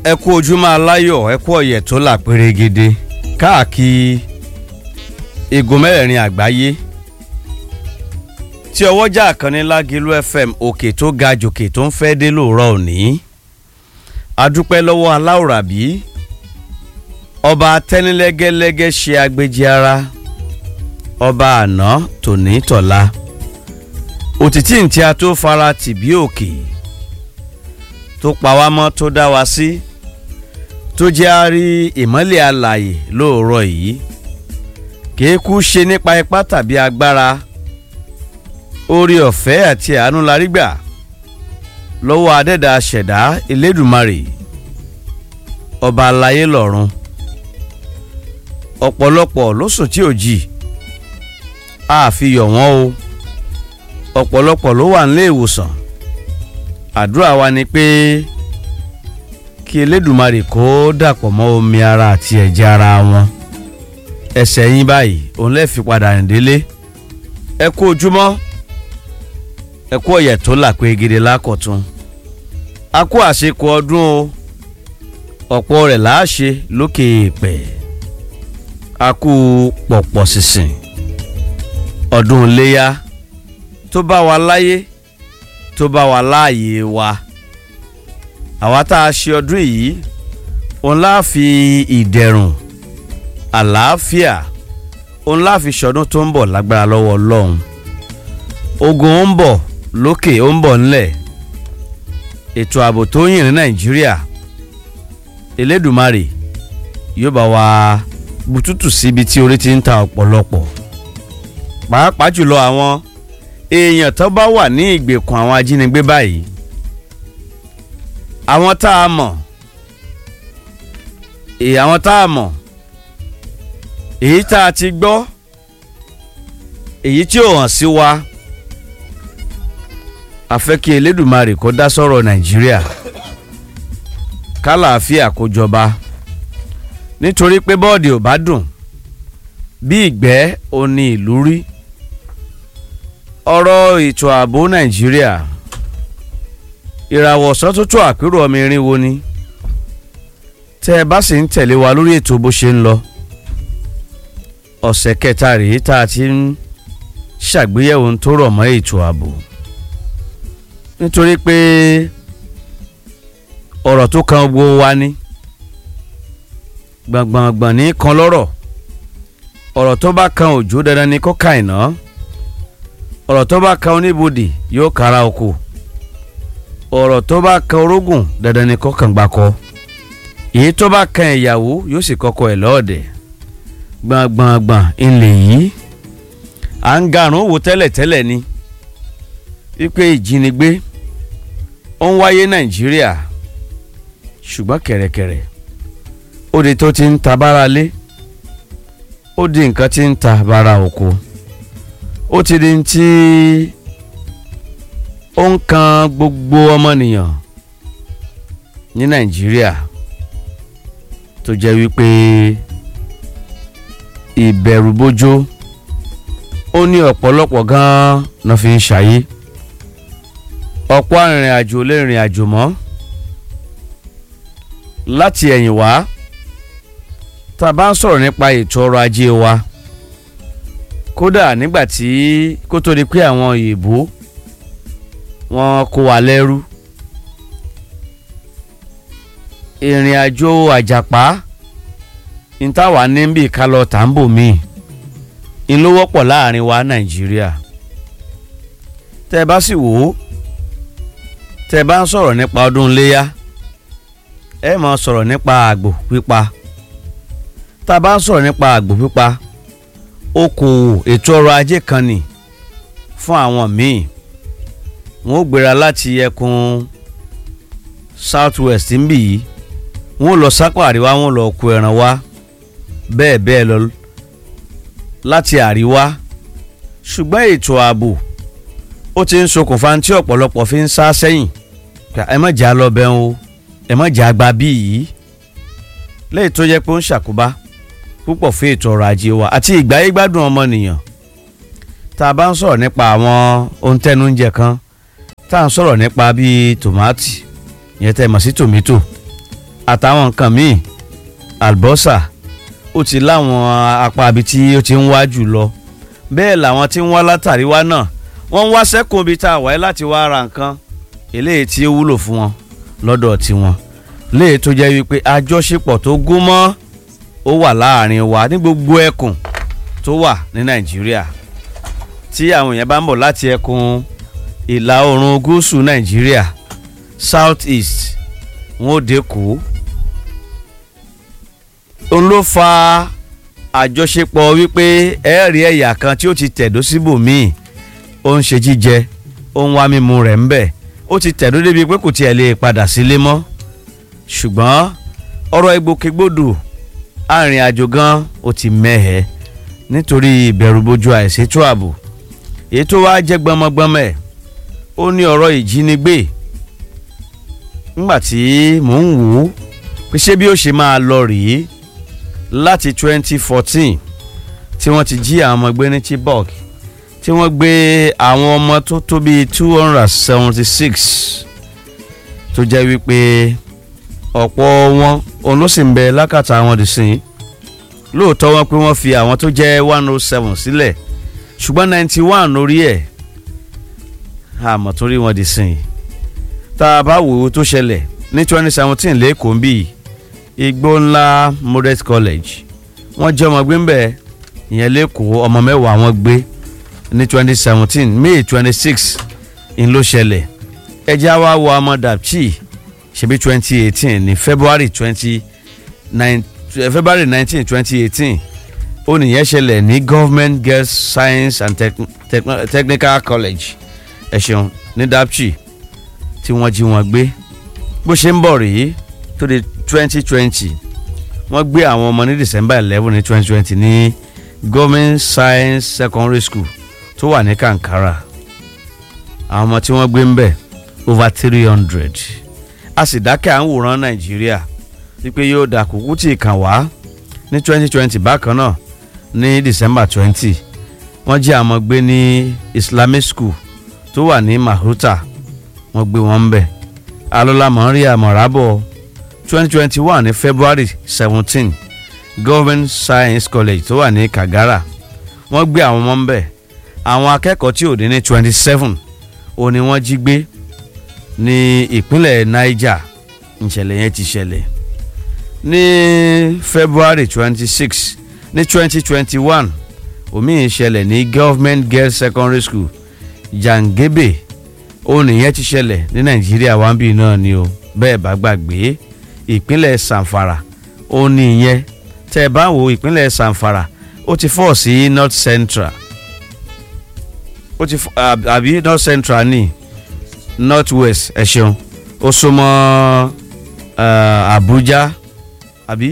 ẹ kú ojúmọ́ aláyọ̀ ẹ kú ọ̀yẹ̀ tó là pérégede káàkiri igun mẹ́rẹ̀ẹ̀rin àgbáyé tí ọwọ́jà àkànní lágìlú fm òkè tó ga jòkè tó ń fẹ́ dé lóòrọ̀ òní adúpẹ́ lọ́wọ́ aláwòrábí ọba tẹ́nilẹ́gẹ́lẹ́gẹ́ ṣe agbèjì ara ọba àná tòní tọ̀la òtítì ntí a tó fara tì bí òkè tó pa wá mọ́ tó dá wa sí tó jẹ́ a rí ìmọ́lẹ̀ alàyè lóòrọ̀ yìí kéékù ṣe nípa ipá tàbí agbára orí ọ̀fẹ́ àti àánú la rí gbà lọ́wọ́ adẹ́dà ṣẹ̀dá elédùmarè ọba aláyé lọ́run ọ̀pọ̀lọpọ̀ ló sùn tí ò jì àfihàn wọn o ọ̀pọ̀lọpọ̀ ló wà nílé ìwòsàn àdúrà wa ni pé kí elédùmarè kó dàpọ̀ mọ́ omi ara àti ẹ̀jẹ̀ ara wọn ẹsẹ̀ yín báyìí òun lè fi padà rìn délé ẹ kú ojúmọ́ ẹ kú ọ̀yẹ̀ tó là pé gidi lákọ̀tún a kú àṣekọ ọdún o ọ̀pọ̀ rẹ̀ láàṣe lókè èèpẹ̀ a kú pọ̀pọ̀ sísìn ọdún iléyà tó bá wa láyé tó bá wa láàyè wa àwa tá a ṣe ọdún yìí òun láà fi ìdẹ̀rùn àlàáfíà òun láà fi ṣọdún tó ń bọ̀ lágbára lọ́wọ́ ọlọ́run ogun ó ń bọ̀ lókè ó ń bọ̀ ńlẹ̀ ètò ààbò tó yìn ní nàìjíríà elédùmarè yóò bá wa bùtútù síbi tí orí ti ń ta ọ̀pọ̀lọpọ̀ pàápàá jùlọ àwọn èèyàn tó bá wà ní ìgbèkùn àwọn ajínigbé báyìí àwọn tá a mọ̀ èyí àwọn tá a mọ̀ èyí tá a ti gbọ́ èyí tí ò hàn sí wa a fẹ́ kí elédùmarè kó dá sọ̀rọ̀ nàìjíríà kálàáfíà kó jọba nítorí pé bọ́ọ̀dì ò bá dùn bí ìgbẹ́ ò ní ìlú rí ọ̀rọ̀ ètò ààbò nàìjíríà ìràwọ̀ ọ̀sán tó tó àpérò ọmọ irin wo ni tẹ́ ẹ bá sì ń tẹ̀lé wa lórí ètò bó ṣe ń lọ ọ̀sẹ̀ kẹta rèé tá a ti ń ṣàgbéyẹ̀wò tó rọ̀ mọ́ ètò ààbò nítorí pé ọ̀rọ̀ tó kan gbogbo wa ni gbọ̀ngbọ̀ngbọ̀n ní kan lọ́rọ̀ ọ̀rọ̀ tó bá kan òjò dandan ni kó ka ìná ọ̀rọ̀ tó bá kan oníbodè yóò kára oko ọ̀rọ̀ tó bá kan orógùn dandan ni kó kàn gbàkọ èyí tó bá kan ìyàwó yóò sì kọ́kọ́ ẹ̀ lọ́ọ̀dẹ̀ gbọ̀ngbọ̀ngbọ̀n ilẹ̀ yìí à ń garùn wò tẹ́lẹ̀tẹ́lẹ̀ ni wípé ìjínigbé ó ń wáyé nàìjíríà ṣùgbọ́n kẹ̀rẹ̀kẹ̀rẹ̀ ó di tó ti ń ta bára lé ó di nǹkan tí ń ta bára oko ó ti di tí ó ń kan gbogbo ọmọnìyàn ní nàìjíríà tó jẹ́ wípé ìbẹ̀rùbojo ó ní ọ̀pọ̀lọpọ̀ gan-an náà fi ń ṣayé ọ̀pọ̀ arìnrìn àjò lè rìn àjò mọ́ láti ẹ̀yìn wá tá a bá ń sọ̀rọ̀ nípa ètò ọrọ̀ ajé wa kódà nígbà tí kó tó di pé àwọn òyìnbó wọn kó wa lẹ́rú ìrìn àjò àjàpá ìtawà níbi ìkálọ̀ tàǹbò míì ń ló wọ́pọ̀ láàrin wa nàìjíríà tẹ́ ẹ bá sì wò ó tẹ́ ẹ bá ń sọ̀rọ̀ nípa ọdún iléyà ẹ máa sọ̀rọ̀ nípa àgbò pípa tá a bá ń sọ̀rọ̀ nípa àgbò pípa okòwò ètò ọrọ̀ ajé kan nì fún àwọn míì wọn ó gbéra láti ẹkùn south west ń bì yìí wọn ó lọ sápò àríwá wọn ó lọ kó ẹran wá bẹ́ẹ̀ bẹ́ẹ̀ lọ láti àríwá ṣùgbọ́n ètò ààbò ó ti ń ṣokùnfà tí ọ̀pọ̀lọpọ̀ fi ń sá sẹ́yìn ẹ má jà lọ bẹ́ẹ̀ o ẹ má jà gba bí yìí lẹ́yìn tó yẹ pé ó ń ṣàkóbá púpọ̀ fún ètò ọrọ̀ ajé wa àti ìgbáyé gbádùn ọmọnìyàn tá a bá ń sọ̀rọ̀ nípa àwọn ohun tẹnu oúnjẹ kan tá à ń sọ̀rọ̀ nípa bíi tòmátì ìyẹn tẹ́ ẹ mọ̀ sí tòmítò àtàwọn nǹkan míì àlùbọ́sà ó ti láwọn apá ibi tí ó ti ń wá jù lọ bẹ́ẹ̀ làwọn tí ń wá látàrí wá náà wọ́n ń wá sẹ́kùn ibi tá a wáyé láti wá ra nǹkan eléyìí tí ó wúlò fún wọn lọ́dọ̀ tiwọn léyìí tó jẹ́ wípé àjọṣepọ̀ tó gún mọ́ ó wà láàrin wa ní gbogbo ẹkùn tó wà ní nàìjíríà tí àwọn èèyàn bá ń bọ̀ láti ẹkùn ìlà oòrùn gúúsù nàìjíríà south east wọn ò dẹ́kọ̀ òun ló fa àjọṣepọ̀ wípé ẹ̀ẹ́rì ẹ̀yà kan tí ó ti tẹ̀dó síbòmíì ó ń ṣe jíjẹ ó ń wá mímu rẹ̀ ń bẹ̀ ó ti tẹ̀dó débi pé kò tiẹ̀ lè padà sílé mọ́ ṣùgbọ́n ọ̀rọ̀ ìgbòkègbodò arìnrìn àjò gan ó ti mẹ́hẹ̀ nítorí ìbẹ̀rùbojo àìṣètò ààbò èyí tó wá jẹ́ gbọmọgbọmọ ẹ̀ ó ní ọ̀rọ̀ ìjínigbé ńgbà tí mò ń wò ó pé ṣé bí ó ṣe máa lọ rèé láti 2014 tí wọ́n ti jí àwọn ọmọ gbé ní Chibok tí wọ́n gbé àwọn ọmọ tó tó bíi 276 tó jẹ́ wípé ọ̀pọ̀ wọn òun ló sì ń bẹ lákàtà àwọn dìsín lóòótọ́ wọn pé wọ́n fi àwọn tó jẹ́ 107 sílẹ̀ ṣùgbọ́n 91 lórí ẹ̀ àmọ́ tó rí wọn dìsín tá a bá wò ó tó ṣẹlẹ̀ ní 2017 lẹ́kọ̀ọ́ ń bì igbó ńlá modest college wọ́n jẹ́ ọmọ gbé ń bẹ̀ ìyẹn lẹ́kọ̀ọ́ ọmọ mẹ́wàá wọn gbé ní 2017 may 26 ń ló ṣẹlẹ̀ ẹjẹ́ wa wọ ọmọ dapchi ṣebí 2018 ní february 29 february 19 2018 ó nìyẹn ṣẹlẹ̀ ní government girls science and Techn- Techn- technical college ẹ ṣeun ní dapchi tí wọ́n jí wọn gbé bó ṣe ń bọ̀ rèé tó di 2020 wọ́n gbé àwọn ọmọ ní december 11 ní 2020 ní government science secondary school tó wà ní kankara àwọn ọmọ tí wọ́n gbé ń bẹ̀ over 300 a sì dákẹ́ à ń wòran nàìjíríà wípé yóò dà kúkú tí ì kàn wá ní 2020 bákan náà ní december 20 wọ́n jí àwọn ọmọ gbé ní islamic school tó wà ní mahuta wọ́n gbé wọn ń bẹ̀ alọ́lá mọ̀ọ́rí àmọ̀rábọ̀ 2021 ní february 17 government science college tó wà ní kagara wọ́n gbé àwọn ọmọ ń bẹ̀ àwọn akẹ́kọ̀ọ́ tí ò dín ní 27 òun ni wọ́n jí gbé ní ìpínlẹ̀ niger ìṣẹ̀lẹ̀ yẹn ti ṣẹlẹ̀ ní february 26 ní 2021 omi ìṣẹ̀lẹ̀ ní government girls secondary school jangebe òun nìyẹn ti ṣẹlẹ̀ ní nàìjíríà wáńbì náà ni o bẹ́ẹ̀ bá gbàgbé ìpínlẹ̀ sanfara òun nìyẹn tẹ́ ẹ bá wo ìpínlẹ̀ sanfara ó ti fọ́ sí north central ó ti fọ́ àb- àbí north central ní north west ẹ ṣeun ó súnmọ́ uh, abuja àbí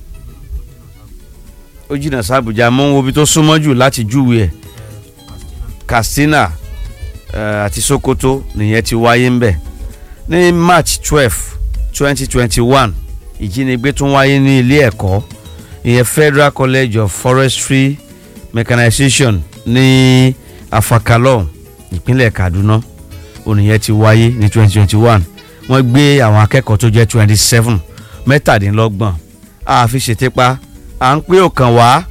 ó jìnnà sí abuja mọ́ wo ibi tó súnmọ́ jù láti júwe ẹ̀ katsina uh, àti sokoto nìyẹn ti wáyé ń bẹ̀ ní march twelve twenty twenty one ìjínigbé tún wáyé ní ilé ẹ̀kọ́ ìyẹn federal college of forestry mechanization ní afakalọ ìpínlẹ̀ kaduna ònìyẹn ti wáyé ní twenty twenty one wọ́n gbé àwọn akẹ́kọ̀ọ́ tó jẹ́ twenty seven mẹ́tàdínlọ́gbọ̀n àfi ṣètìpa à ń pé òkàn wá.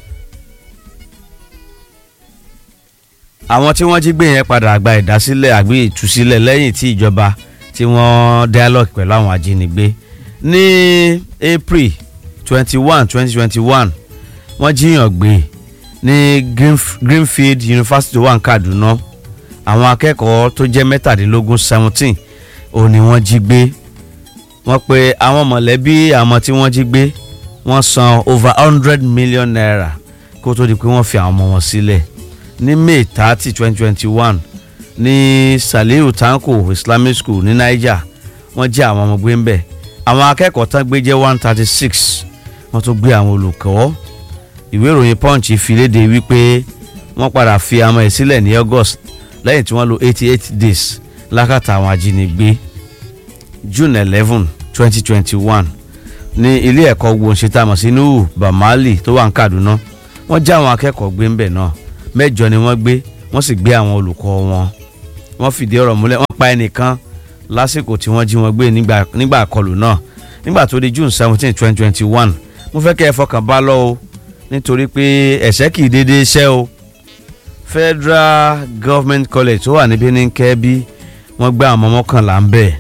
àwọn tí wọ́n jí gbé yẹn padà gba ìdásílẹ̀ àgbé ìtúsílẹ̀ lẹ́yìn tí ìjọba tí wọ́n dialogue pẹ̀lú àwọn ajínigbé ní april twenty one twenty twenty one wọ́n jíyàn gbé ní Greenf- greenfield university tó wà ní kaduna àwọn akẹ́kọ̀ọ́ tó jẹ́ mẹ́tàdínlógún seventeen òun ni wọ́n jí gbé wọ́n pe àwọn mọ̀lẹ́bí àwọn tí wọ́n jí gbé wọ́n san over hundred million naira kó tó di pé wọ́n fi àwọn ọmọ wọn sílẹ̀ ní may thirty twenty twenty one ní saliu tanko islamic school ní niger wọ́n jí àwọn ọmọ gbé ń bẹ̀ àwọn akẹ́kọ̀ọ́ tán gbé jẹ́ one thirty six wọ́n tún gbé àwọn olùkọ́ ìwé ìròyìn punch fi léde wípé wọ́n padà fi àwọn ẹ̀ sílẹ̀ ní august lẹ́yìn tí wọ́n lo eighty eight days lákàtà àwọn ajínigbé june eleven twenty twenty one ní ilé ẹ̀kọ́ gbòǹṣetàmọ̀ sí nuhu bamali tó wà ní kaduna wọ́n já àwọn akẹ́kọ̀ọ́ gbé ń bẹ̀ náà mẹ́jọ ni wọ́n gbé wọ́n sì gbé àwọn olùkọ́ wọn wọ́n fìdí ọ̀rọ̀ múlẹ̀ wọ́n pa ẹnìkan lásìkò tí wọ́n jí wọn gbé nígbà nígbà àkọlù náà nígbà tó di june seventeen twenty twenty one mo fẹ́ kẹ́ ẹ fọkàn bá lọ o nítorí pé ẹ̀ṣẹ́ kì í dédé ṣẹ́ o federal government college tó wà níbí ní kẹ́bí wọ́n gbé àwọn ọmọ mọ́kànlá ń bẹ̀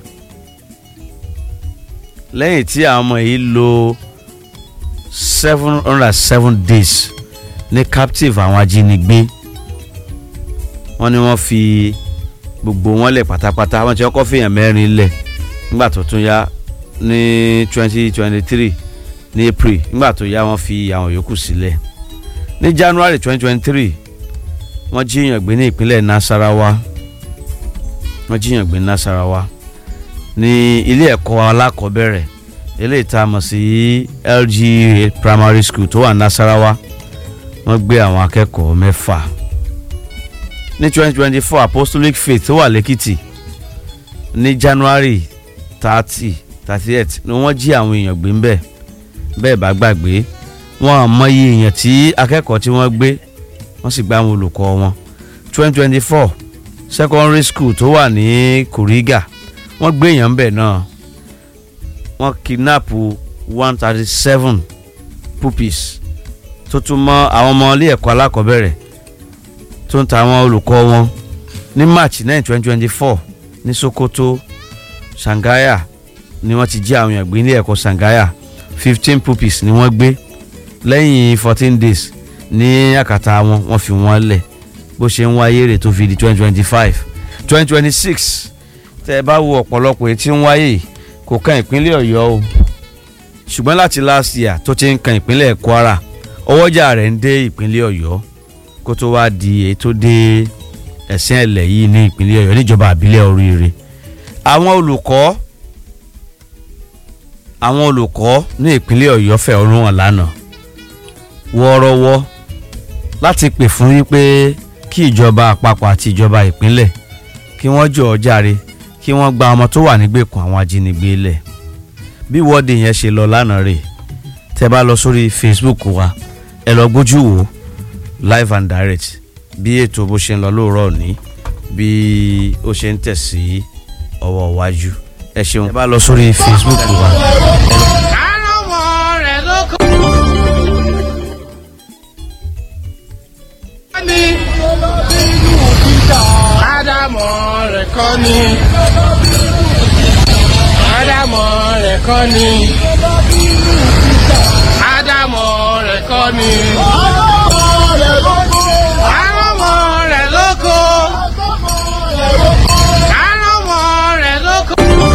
lẹ́yìn tí àwọn ọmọ yìí lò seven hundred and seven days ní captive àwọn ajínigbé wọ́n ní wọ́n fi gbogbo wọn lẹ̀ pátápátá wọ́n ti kọ́kọ́ fìyàn mẹ́rin lẹ̀ nígbà tó tún yá ní twenty twenty three ní april nígbà tó yá wọ́n fi àwọn yòókù sílẹ̀ ní january twenty twenty three wọ́n jíyàn gbé ní ìpínlẹ̀ nasarawa wọ́n jíyàn gbé ní nasarawa ní ilé ẹ̀kọ́ alákọ̀ọ́bẹ̀rẹ̀ eléyìí tá a mọ̀ sí lga primary school tó wà nasarawa wọ́n gbé àwọn akẹ́kọ̀ọ́ mẹ́fà ní twenty twenty four apostolic faith tó wà lẹ́kìtì ní january thirty thirty eight ni wọ́n jí àwọn èèyàn gbé ńbẹ̀ bẹ́ẹ̀ bá gbàgbé wọn à mọyì èèyàn tí akẹ́kọ̀ọ́ tí wọ́n gbé wọ́n sì gba àwọn olùkọ́ wọn twenty twenty four secondary school tó wà ní kuriga wọ́n gbé èèyàn ńbẹ̀ náà wọ́n kidnap one thirty seven pupils tó tún mọ́ àwọn ọmọ ilé ẹ̀kọ́ alákọ̀ọ́bẹ̀rẹ̀ tó ń ta àwọn olùkọ́ wọn ní march nine twenty twenty four ní sokoto sangaya ni wọ́n ti jí àwọn èèyàn gbé ní ẹ̀kọ́ sangaya fifteen pupils ni wọ́n gbé lẹ́yìn fourteen days ní àkàtà wọn wọ́n fi wọ́n lẹ̀ bó ṣe ń wáyé rè tó fi di twenty twenty five twenty twenty six tẹ́ ẹ bá wo ọ̀pọ̀lọpọ̀ èyí tí ń wáyé kò kan ìpínlẹ̀ ọ̀yọ́ o ṣùgbọ́n láti last year tó ti ń kan ìpínlẹ̀ kwara ọwọ́jà rẹ̀ ń dé ìpínlẹ̀ ọ̀yọ́ kó tó wá di èyí tó dé ẹ̀sìn ẹ̀lẹ̀ yìí ní ìpínlẹ̀ ọ̀yọ́ níjọba àbílẹ̀ oríire àwọn olùkọ́ àwọn olùkọ́ ní ìpínlẹ̀ ọ̀yọ́ fẹ̀hónú hàn lánàá wọ́ọ́rọ́wọ́ láti pè fún wípé kí ìjọba àpapọ̀ àti ìjọba ìpínlẹ̀ kí wọ́n jọ̀ọ́ jàre kí wọ́n gba ọmọ tó wà nígbèkùn àwọn ajínigbé lẹ̀ bí ìwọ́de yẹn ṣe lọ lánàá rè tẹ́ bá lọ sórí facebook wa ẹ lọ gbójú wò live and direct bí ètò bó ṣe ń lọ lóòrọ̀ òní bí ó ṣe ń tẹ̀ sí ọwọ́ iwájú ẹ ṣeun ẹ bá lọ sórí facebook wa. Àrànwọ́ rẹ̀ ló kọ́ ni. Ádámọ̀ rẹ̀ kọ́ ni. Ádámọ̀ rẹ̀ kọ́ ni. Ádámọ̀ rẹ̀ kọ́ ni. Àrànwọ́ rẹ̀ ló kọ́. Àrànwọ́ rẹ̀ ló kọ́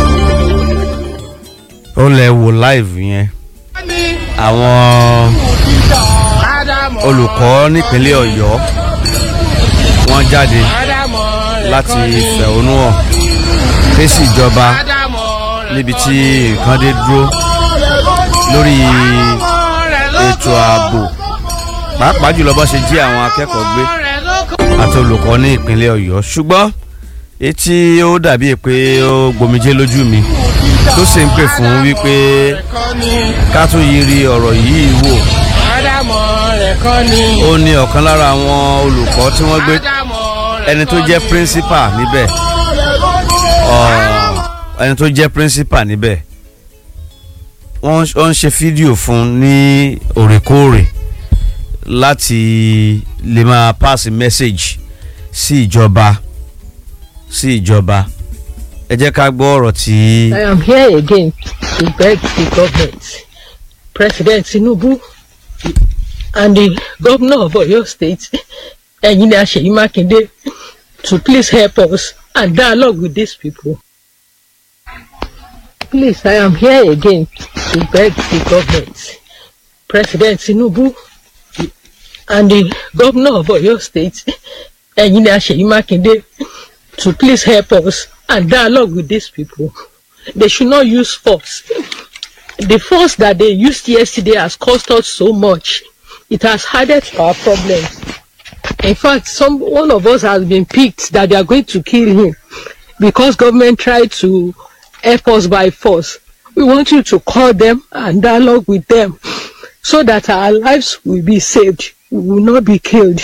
ó lẹ wo live yẹn ni. àwọn Ádámọ̀ olùkọ́ nípínlẹ̀ ọ̀yọ́ wọ́n jáde Ádámọ̀ rẹ̀ láti kọ́ ni. fẹ̀hónú hàn fèsì ìjọba Ádámọ̀ rẹ̀ níbi kọ́ tí ni. nǹkan dé dúró lórí Àrànwọ́ rẹ̀ ló ètò kọ́. ààbò pàápàá jùlọ bó ṣe jí àwọn akẹ́kọ̀ọ́ gbé Àrànwọ́ rẹ̀ ló kọ́. àti olùkọ́ ní ìpínlẹ̀ ọ̀yọ́ ṣùgbọ́n etí ó dàbí pé ó gbomijé lójú mi tó sì ń pè fún wípé Rẹ̀ kọ́ ni. ká tún yiri ọ̀rọ̀ yìí wò Ádámọ̀ rẹ̀ kọ́ ni. ó ní ọ̀kan lára àwọn olùkọ́ tí wọ́n gbé Ádámọ̀ rẹ̀ ẹni tó kọ́ jẹ́ ni. principal níbẹ̀ ọ̀, ẹni tó jẹ́ principal níbẹ̀ wọ́n ń- wọ́n ń ṣe fídíò fún un ní òrèkóòrè láti lè máa pass message sí ìjọba sí ìjọba ẹ jẹ́ ká gbọ́ ọ̀rọ̀ tí I am here again to beg the government, President Tinubu, and the governor of Oyo State, Engineer Seyi Makinde, to please help us and dialogue with these people. Please, I am here again to beg the government, President Tinubu, and the governor of Oyo State, Engineer Seyi Makinde, to please help us and dialogue with these people. They should not use force. The force that they used yesterday has cost us so much. It has added to our problems. In fact, some one of us has been picked that they are going to kill him because government tried to help us by force. We want you to call them and dialogue with them so that our lives will be saved. We will not be killed.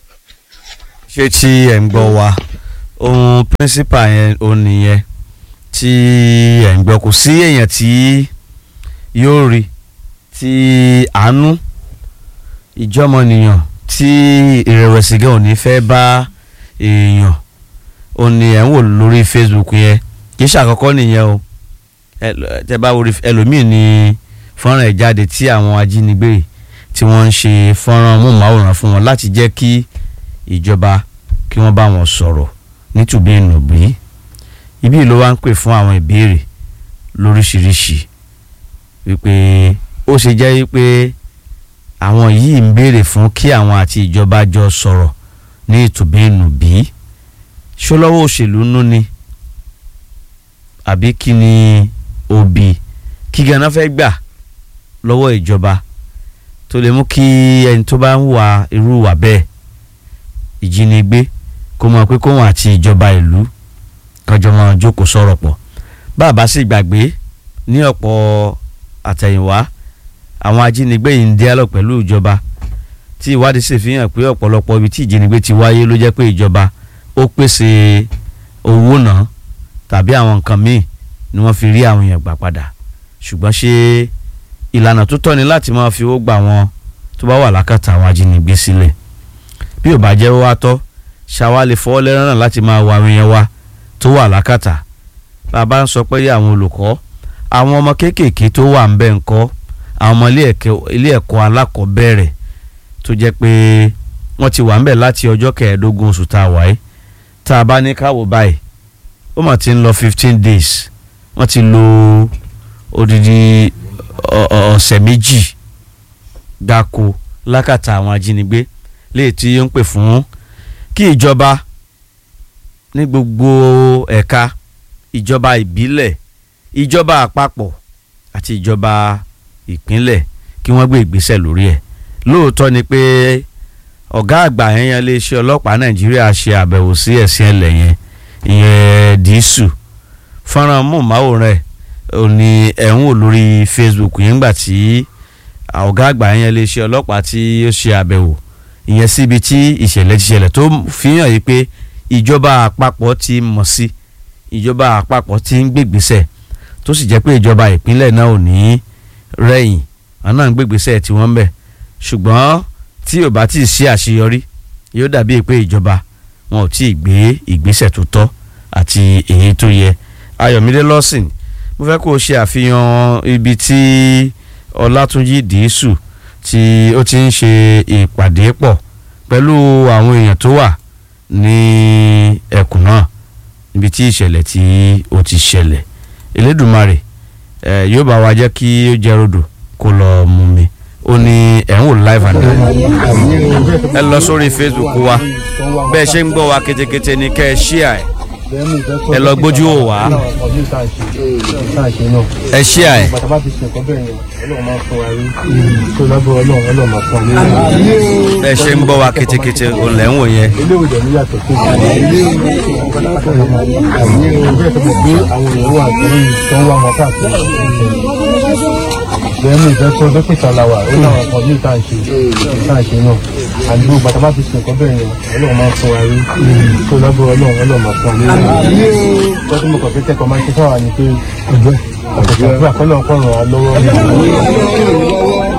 ṣé tí ẹ̀ ń gbọ́ wa ohun principal yẹn ò nìyẹn tí ẹ̀ ń gbọ́ kò sí èèyàn tí yóò rí tí àánú ìjọmọnìyàn tí ìrẹ̀wẹ̀sì gan ò ní fẹ́ bá èèyàn ò ní ẹ̀ ń wò lórí Facebook yẹn kì í ṣàkọ́kọ́ nìyẹn o ẹ- tẹ bá wo rí- ẹlòmíì ní fọ́nrán ẹ̀ jáde tí àwọn ajínigbé tí wọ́n ń ṣe fọ́nrán móhùnmáwòrán fún wọn láti jẹ́ kí ìjọba kí wọ́n bá wọn sọ̀rọ̀ nítùbí ìnùbí ibi ló wá ń pè fún àwọn ìbéèrè lóríṣiríṣi wípé ó ṣe jẹ́ wípé àwọn yìí ń béèrè fún kí àwọn àti ìjọba jọ sọ̀rọ̀ ní ìtùbí ìnùbí ṣọlọ́wọ́ òṣèlú nú ni àbí kí ni òbí kí ganan fẹ́ gbà lọ́wọ́ ìjọba tó lè mú kí ẹni tó bá ń wà irú wà bẹ́ẹ̀ ìjínigbé kó mọ̀ pé kóhun àti ìjọba ìlú kájọ máa jókòó sọ̀rọ̀ pọ̀ bàbá sì gbàgbé ní ọ̀pọ̀ àtẹ̀yìnwá àwọn ajínigbé yìí ń dialog pẹ̀lú ìjọba tí ìwádìí sì fi hàn pé ọ̀pọ̀lọpọ̀ ibi tí ìjínigbé ti wáyé ló jẹ́ pé ìjọba ó pèsè owó náà tàbí àwọn nǹkan míì ni wọ́n fi rí àwọn èèyàn gbà padà ṣùgbọ́n ṣé ìlànà tó tọ́ ni láti máa fi owó gbà wọn tó bá wà lákàtà àwọn ajínigbé sílẹ̀ bí ò bá jẹ́ wá tọ́ ṣáwá lè fọwọ́ lẹ́rán náà láti máa wà àwọn èèyàn wa tó wà lákàtà bàbá ń sọ pé àwọn olùkọ́ àwọn ọmọ kéékèèké tó wà ń bẹ̀ ń kọ́ àwọn ọmọ ilé ẹ̀kẹ́- ilé ẹ̀kọ́ alákọ̀ọ́bẹ̀rẹ̀ tó jẹ́ pé wọ́n ti wà ń bẹ̀ láti ọjọ́ kẹẹ̀ẹ́dógún oṣù tá a wáyé tá a bá ní káwọ́ báyìí ó mà ti ń lọ fifteen days wọ́n ti lo odidi ọ- ọ- ọ̀sẹ̀ méjì gbáko lákàtà àwọn ajínigbé léè tí ó ń pè fún kí ìjọba ní gbogbo ẹ̀ka ìjọba ìbílẹ̀ ìjọba àpapọ̀ àti ìjọba ìpínlẹ̀ kí wọ́n gbé ìgbésẹ̀ lórí ẹ̀ lóòótọ́ ni pé ọ̀gá àgbà yẹn yẹn iléeṣẹ́ ọlọ́pàá nàìjíríà ṣe àbẹ̀wò sí ẹ̀sìn ẹlẹ̀ yẹn ìyẹn dìísù fọ́nrán móhùnmáwòrán ẹ̀ ò ní ẹ̀ ń wò lórí facebook yẹn gbà tí ọ̀gá àgbà yẹn iléeṣẹ́ ọlọ́pàá tí ó ṣe àbẹ̀wò ìyẹn síbi tí ìṣẹ̀lẹ̀ ti ṣẹlẹ̀ tó fi hàn yìí pé ìjọba àpapọ̀ ti mọ̀ sí ìjọba àpapọ̀ ti ń gbègbèsẹ̀ tó sì jẹ́ pé ìjọba ìpínlẹ̀ náà ò ní rẹ̀yìn àwọn náà ń gbègbèsẹ̀ tí wọ́n ń bẹ̀ ṣùgbọ́n tí ò bá tí ì sí àṣeyọrí yóò dàbí pé ìjọba wọn ò tí ì gbé ìgbésẹ̀ tó tọ́ àti èyí tó yẹ ayọ̀mídé lọ́sìn mo fẹ́ kó o ṣe àfihàn ibi tí ọlátúnjì dìísù tí ó ti ń ṣe ìpàdé pọ̀ pẹ̀lú àwọn èèyàn tó wà ní ẹkùn náà níbi tí ìṣẹ̀lẹ̀ tí ó ti ṣẹlẹ̀ elédùnmarè ẹ yóò bá wa jẹ́ kí ó jẹ́ rodò kó lọ mú mi ó ní ẹ̀ ń wò live and direct ẹ lọ sórí facebook wa bẹ́ẹ̀ ṣe ń gbọ́ wa ketekete ní kẹ́ ẹ ṣíà ẹ̀ ẹ lọ gbójú ò wá ẹ ṣíà ẹ̀ bàtà bá ti ṣe nǹkan bẹ́ẹ̀ yẹn ọlọ́run máa ń fún wa rí tó lábọ̀ ọlọ́run ọlọ́run máa fún wa rí. bẹ́ẹ̀ ṣe ń gbọ́ wa ketekete òun lẹ́ ń wò yẹn ilé ìwòjọ ní yàtọ̀ tó kù. àmì ìwé tó mọ̀ pé àwọn èèyàn wà tó ń tó ń wá wọn káàkiri. bẹ́ẹ̀ ni ìfẹ́ tó dókítà la wà ó láwọn kan ní ìta ìṣe ìta ìṣe náà àdúgbò bàtà bá ti ṣe nǹkan bẹ́ẹ̀ yẹn ọlọ́run máa ń fún wa rí tó lábọ̀ ọlọ́run ọlọ́run máa fún wa rí. tọ́jú mo kàn fi kẹ́kọ̀ọ́ máa ń ṣe fáwọn ni pé ọjọ́ ọ̀pọ̀ àkọlọ́ ọ̀pọ̀ ràn wá lọ́wọ́.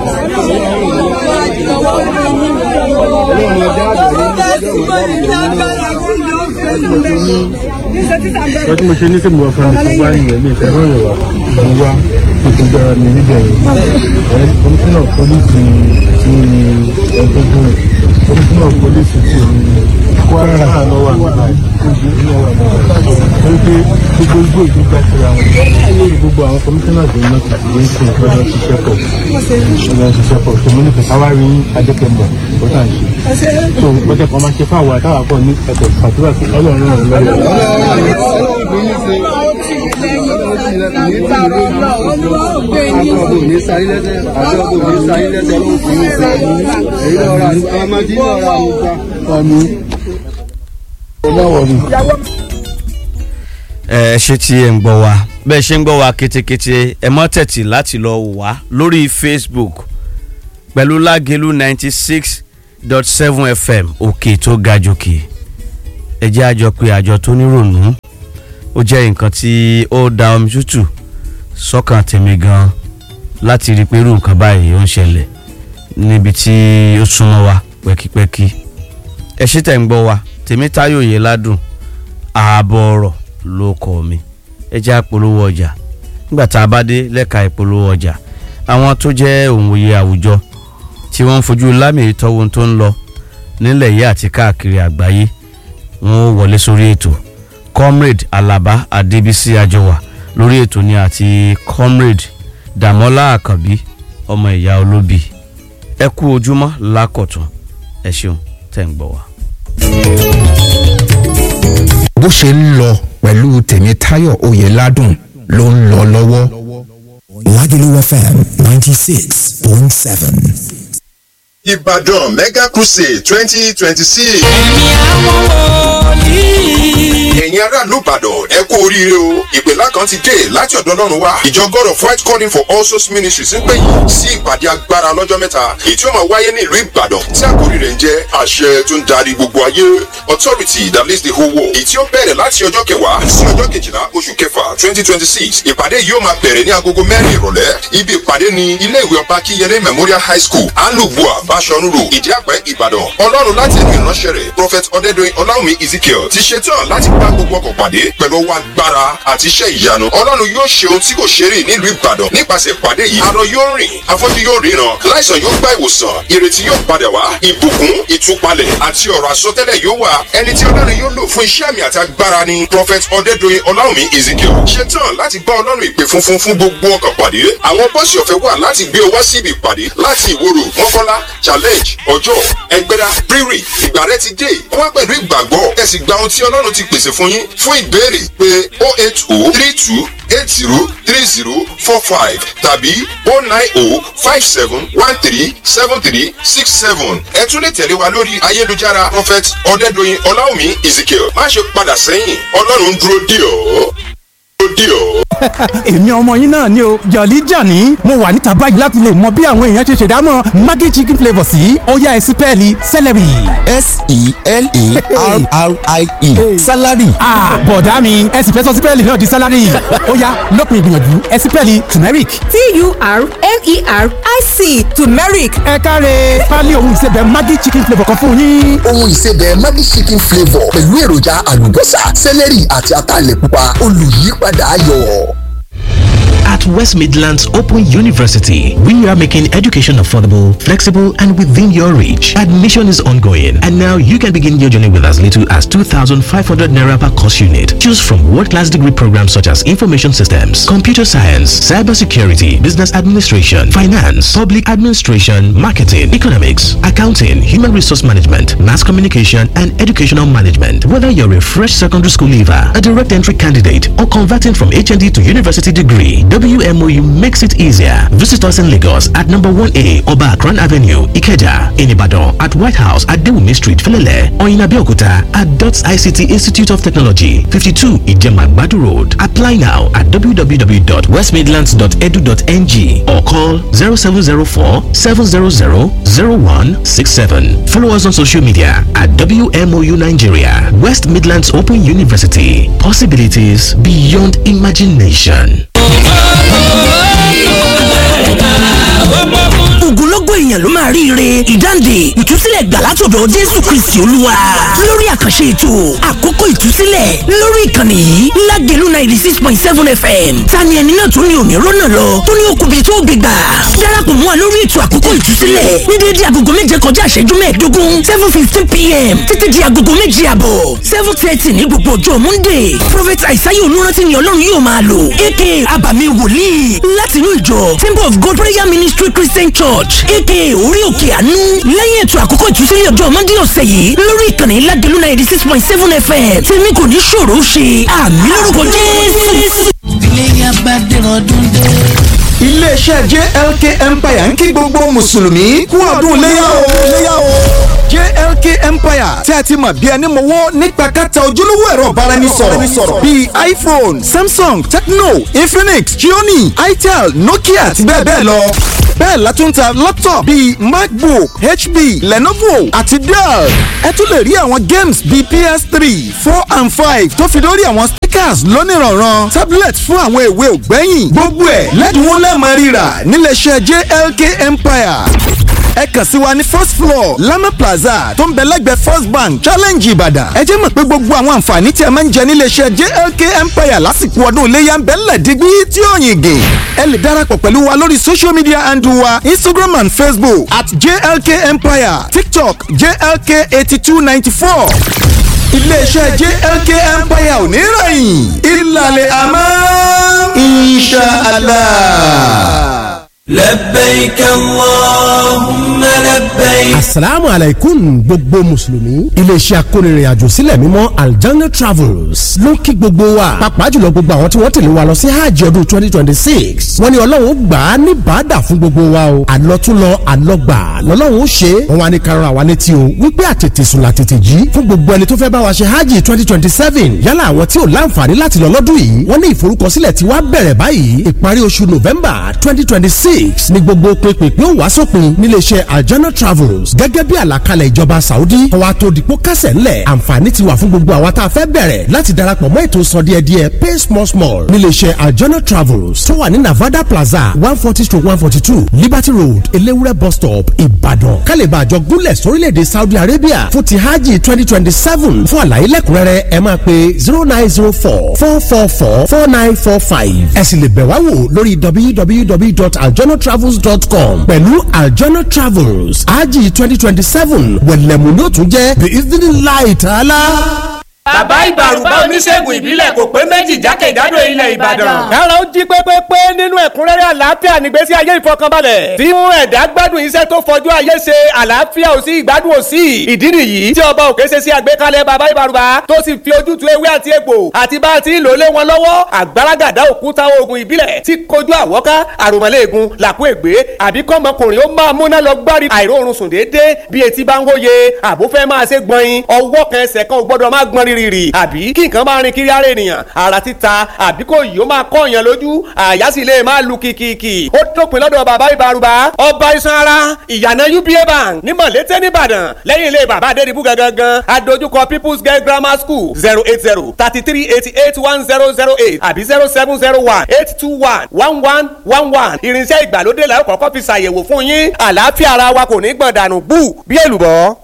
wọ́n tí mo ṣe ní kí mo fẹ́ mi wá nìyẹn ní ìfẹ́ rọrùn wá mo wá mo ti gbára mi níbẹ̀ yẹn komisanna polisi ti ẹgbẹ́gbẹ́ komisanna polisi ti kwara náà lọ wà nígbà yìí wọ́n pé gbogbo igbó ìdúgba síra wọn gbogbo àwọn komisanna tó ń lọ sí ìwé ìsìn ìfọdọ̀ ṣiṣẹ́ pọ̀ ìfọdọ̀ ṣiṣẹ́ pọ̀ tó mo ní fẹ́ káwá rí adékẹ́mọ̀ ó tà ń ṣe tó gbọ́dọ̀ kan máa ṣe fáwọn àtàwọn àpọ̀ ní ẹ̀kọ́ pàtúwà sí ọlọ́run náà lọ́wọ́. ẹ ṣe tí ẹ ń gbọ́ wa bẹ́ẹ̀ ṣe ń gbọ́ wa ketekete ẹ mọ́ tẹ̀tì láti lọ wò wá lórí facebook pẹ̀lú lágẹ̀lú ninety six dot seven fm òkè tó ga jòkè ẹ jẹ́ àjọ pé àjọ tó nírònú ó jẹ́ nǹkan tí ó da omi tútù sọ́kàn tèmi gan láti rí i pé irú nǹkan báyìí ó ń ṣẹlẹ̀ níbi tí ó súnmọ́ wa pẹ́kípẹ́kí ẹ ṣé tẹ̀ ń gbọ́ wa Tèmítáyọ̀ Oyèládùn ààbọ̀ ọ̀rọ̀ ló kọ́ mi ẹ jẹ́ àpolówó ọjà nígbà tá a bá dé lẹ́ka ìpolówó ọjà àwọn tó jẹ́ òǹwòye àwùjọ tí wọ́n ń fojú lámì ìtọ́wò tó ń lọ nílẹ̀ yìí àti káàkiri àgbáyé wọn ó wọlé sórí ètò comrade Alaba Adébísí Àjọwà lórí ètò ní àti comrade Dàmọ́lá Àkànbí ọmọ ìyá olóbì ẹ kú ojúmọ́ lákọ̀tún ẹ ṣeun tẹ̀ ń gbọ́ wa. bó ṣe ń lọ pẹ̀lú tèmítáyọ̀ oyèládùn ló ń lọ lọ́wọ́. Lagelu FM 96.7. Ìbàdàn Mega Crusade twenty twenty six. ẹ̀mí àwọn wòlíì. Ẹ̀yin aráàlú Ìbàdàn ẹ kú oríire o. Ìpèlá kan ti dé láti ọ̀dọ̀ Ọlọ́run wá. Ìjọ God of White Calling for All Souls Ministries ń pè yín sí ìpàdé agbára lọ́jọ́ mẹ́ta. Èyí tí ó máa wáyé ní ìlú Ìbàdàn tí àkórí rẹ̀ ń jẹ́ àṣẹ tó ń darí gbogbo ayé. Authority that leads the whole world. Èyí tí ó bẹ̀rẹ̀ láti ọjọ́ kẹwàá sí ọjọ́ kejìlá oṣù kẹfà twenty twenty six. Ìpàdé yìí ó máa bẹ̀rẹ̀ ní agogo mẹ́rin ìrọ̀lẹ́. Ibi ìpàdé ni ilé ìwé ọba Kíyẹlé Memorial High School, Alubua, Bashorun Road, Ìdíàpẹ́, Ìbàdàn. Ọlọ́run láti ẹnu ìránṣẹ́ rẹ̀, Prophet Ọdẹ́dọ̀yìn Ọláwùmí Ezekiel ti ṣetán láti bá gbogbo ọkọ̀ pàdé pẹ̀lú ọwọ́ agbára àti iṣẹ́ ìyanu. Ọlọ́run yóò ṣe ohun tí kò ṣe rí nílùú Ìbàdàn nípasẹ̀ ìpàdé yìí. Arọ yóò rìn, afọ́jú yóò ríran, láìsàn yóò gba ìwòsàn, ìrètí yóò padà wá, ìbùkún, ìtúpalẹ̀ àti ọ̀rọ̀ àsọtẹ́lẹ̀ yóò wà. Ẹni tí Ọlọ́run yóò lò fún iṣẹ́ àmì àti agbára ni Prophet Ọdẹ́dọ̀yìn Ọláwùmí Ezekiel. Ṣetán láti bá Ọlọ́run ìpè funfun fún gbogbo ọkọ̀ pàdé. Àwọn bọ́ọ̀sì ọ̀fẹ́ wà láti gbé ọ wá síbi ìpàdé láti ìwòrò mọ́kànlá challenge ọjọ́ ẹgbẹ́dá rírì ìgbà rẹ ti dé wá pẹ̀lú ìgbàgbọ́ ẹ sì gba ohun tí ọlọ́run ti pèsè fún yín fún ìbéèrè pé o eight o three two eight zero three zero four five tàbí o nine o five seven one three seven three six seven ẹ tún lè tẹ̀lé wa lórí ayélujára prophet ọ̀dẹ́dọ̀yìn ọláwùmí ezekiel má ṣe padà sẹ́yìn ọlọ́run ń dúró dì ọ́ dúró dì ọ́. èmi ọmọ yín náà ni o jọ̀lí jàní mo wà níta báyìí láti lè mọ bí àwọn èèyàn ṣe ṣèdámọ̀ maggi chicken flavour sí ọ̀yá ẹ̀sìpẹ́ẹ̀lì celery. S-E-L-E-R-R-I-E. Salary. ah bọ̀dá mi ẹ sì fẹ́ sọ sípẹ́ẹ̀lì náà di sálárì ọ̀yá lópin ìgbìyànjú ẹ̀sìpẹ́ẹ̀lì turmeric. T-U-R-M-E-R-I-C turmeric ẹ káre pálí ohun ìsebẹ̀ maggi chicken flavour kan fún yín. Ohun ìsebẹ̀ Maggi chicken flavour pẹ̀lú èròjà àlùbọ́sà, sẹ́lẹ̀rì àti ataalẹ̀ pupa olùyípadà ayọ̀. At West Midlands Open University, we are making education affordable, flexible, and within your reach. Admission is ongoing, and now you can begin your journey with as little as 2,500 naira per course unit. Choose from world-class degree programs such as information systems, computer science, cybersecurity, business administration, finance, public administration, marketing, economics, accounting, human resource management, mass communication, and educational management. Whether you're a fresh secondary school leaver, a direct entry candidate, or converting from HND to university degree, WMOU makes it easier. Visit us in Lagos at number 1A Oba Akran Avenue, Ikeja, in Ibadan, at White House at Dewumi Street, Felele, or in Abeokuta at DOTS ICT Institute of Technology, 52 Ijemagbadu Road. Apply now at www.westmidlands.edu.ng or call 0704 700 0167. Follow us on social media at WMOU Nigeria, West Midlands Open University. Possibilities beyond imagination. ogunlọ́gọ̀ èèyàn ló máa ríire ìdáǹdè ìtúsílẹ̀ gbà látọ̀dọ̀ jésù kristi olúwa lórí àkànṣe ètò àkókò ìtúsílẹ̀ lórí ìkànnì yìí lágẹ̀lú ninety six point seven fm tani ẹni náà tó ní òní rọ́nà lọ tó ní okùnbi tó gbé gbà darapọ̀ mọ́ wa lórí ètò àkókò ìtúsílẹ̀ ní déédéé agogo méje kọjá ìṣẹ́jú mẹ́ẹ̀ẹ́dógún seven fifteen pm títí di agogo méje àbọ̀ seven thirty ní gbogbo ọjọ́ monday prophet aisaye olùrántí ni ọlọ́run yóò máa lò aka abàmì wòlíì láti inú ìjọ temple of god prayer ministry christian church aka orí òkè àánú lẹ́yìn ètò àkókò ìtúsílẹ̀ ọjọ́ monday ọ̀sẹ̀ yìí lórí ìkànnì ládìlú ninety six point seven fm tèmi kò ní ṣòro ṣe àmì lórúkọ jésù. iléyà bá dẹ̀rọ̀ ọdún dé. iléeṣẹ́ jlk empire ń kí gbogbo mùsùlùmí kú ọdún léyà o léyà o jlk empire tí a ti mọ̀ bí ẹni mọ̀wọ́ nípa kẹta ojúlówó ẹ̀rọ ìbáraẹnisọ̀rọ̀ bíi iphone samsung tecno infinix xiaomi itel nokia àti bẹ́ẹ̀ bẹ́ẹ̀ lọ bẹ́ẹ̀ la tún ta laptop bíi macbook hp lenovo àti dell ẹ tún lè rí àwọn games bíi ps3 four and five tó fi lórí àwọn speakers lónìrànràn tablet fún àwọn èwe ògbẹ́yìn gbogbo ẹ̀ lẹ́dínwó lẹ́ẹ̀mọ́ rírà níléeṣẹ́ jlk empire ẹ kàn sí wa ní first floor lama plaza tó ń bẹ lẹ́gbẹ̀ẹ́ first bank challenge ìbàdàn ẹ jẹ́ mọ̀ pé gbogbo àwọn àǹfààní tí ẹ máa ń jẹ níléeṣẹ́ jlk empire lásìkò ọdún iléyà ń bẹ ńlẹ̀ dígbí tí ó yìn gè ẹ lè darapọ̀ pẹ̀lú wa lórí social media handle wa instagram and facebook at jlk empire tiktok jlk eighty two ninety four iléeṣẹ́ jlk empire ò ní rẹ̀yìn ìlàlẹ̀ àmọ́ inshallah. لبيك اللهم لبيك asalaamu alaikum gbogbo mùsùlùmí iléeṣẹ́ akónirin àjò sílẹ̀ mímọ́ aljanna travels ló ń kí gbogbo wa pàápàá jùlọ gbogbo àwọn tí wọ́n tẹ̀lé wa lọ sí hajj ọdún twenty twenty six wọ́n ní ọlọ́run ó gbà á ní bàdà fún gbogbo wa o àlọ́túnlọ àlọ́gbà lọ́lọ́run ó ṣe é wọ́n wá ní karùn-ún àwa létí o wípé àtètè sùn làtètè jí fún gbogbo ẹni tó fẹ́ bá wa ṣe hajj twenty twenty seven yálà àwọn tí ò láǹfààní láti lọ lọ́dún yìí wọ́n ní ìforúkọsílẹ̀ tí wàá bẹ̀rẹ̀ báyìí ìparí oṣù november twenty twenty six ní gbogbo pínpín ó wá sópin níléeṣẹ́ aljana travels gẹ́gẹ́ bí àlàkalẹ̀ ìjọba saudi kọ́wa tó dìpọ́ kẹsẹ̀ ńlẹ̀ àǹfààní ti wà fún gbogbo àwa tá a fẹ́ bẹ̀rẹ̀ láti darapọ̀ mọ́ ètò sọ díẹ̀ díẹ̀ pay small small níléeṣẹ́ aljana travels tó wà ní navada plaza one forty to one forty two liberty road elewure bus stop ìbàdàn kálíbà àjọ gúnlẹ̀ sórílẹ̀‐èdè saudi arabia fún ti hajj twenty twenty seven fún àlàyé lẹ́kùnrẹ́rẹ́ ẹ máa pe zero nine zero four four four four four nine four five ẹ sì lè bẹ̀ wá wò lórí www.aljanatravels.com pẹ̀lú aljana travels hajj twenty twenty seven wẹ̀lẹ̀mú ló tún jẹ́ the evening light ala. bàbá ìbàrùbá oníṣègùn ìbílẹ̀ kò pé méjì jákèjádò ilẹ̀ ìbàdàn. kára ó jí pépépé nínú ẹ̀kúnrẹ́rẹ́ àlàáfíà nígbésí ayé ìfọkànbalẹ̀. tí mú ẹ̀dá gbádùn iṣẹ́ tó fọjú ayé ṣe àlàáfíà ò sí ìgbádùn ò sí. ìdí nìyí tí ọba òkè ṣe sí àgbékalẹ̀ bàbá ìbàrùbá tó sì fi ojútùú ewé àti egbò àti bá a ti ń lò lé wọn lọ́wọ́ àgbàràgàdá òkúta oògùn ìbílẹ̀ tí kojú àwọ́ká àròmọ́lẹ́ẹ̀gùn làkú ègbé àbí kọ́mọkùnrin ó máa múná lọ gbárí àìróorun sùn déédéé bí etí bá ń hóye àbó fẹ́ máa ṣe gbọ̀nyin ọwọ́ kan ẹsẹ̀ kan ò gbọ́dọ̀ máa gbọ́n rírì àbí kí nǹkan máa rin kiri ara ènìyàn ara títa àbí kò yìí ó máa kọ́ èèyàn lójú àyà sì lè máa lu kìkìkì ó dópin lọ́dọ̀ bàbá ìbárùbá ọba iṣan ara ìyànà uba bank ní mọ̀lété nìbàdàn lẹ́yìn ilé bàbá adédìbú gangan adójúkọ people's girl grammar school zero eight zero thirty three eighty eight one zero zero eight àbí zero seven zero one eight two one one one one one irinṣẹ́ ìgbàlódé la ó kọ́kọ́ fi ṣàyẹ̀wò fún yín àlàáfíà ara wa kò ní gbọ̀n dànù bú bí èlùbọ́.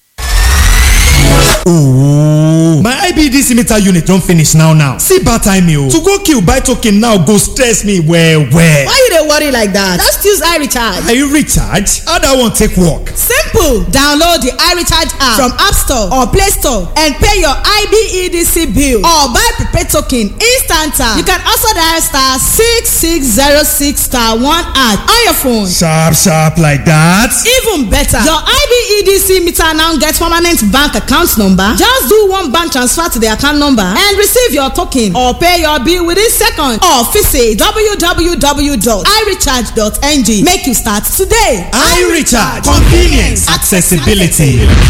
Ooh. My IBDC meter unit don finish now now. See bad time o. To go kill buy token now go stress me well well. Why you dey worry like that? Just use iRecharge. Are you recharge? How that one take work? Simple. Download the iRecharge app from App Store or Play Store and pay your IBEDC bill or buy prepaid token instant. You can also dial star six six zero six star one at on your phone. Sharp sharp like that. Even better, your IBEDC meter now get permanent bank account number. Just do one bank transfer to the account number and receive your token or pay your bill within seconds or visit www.irecharge.ng. Make you start today. iRecharge convenience accessibility.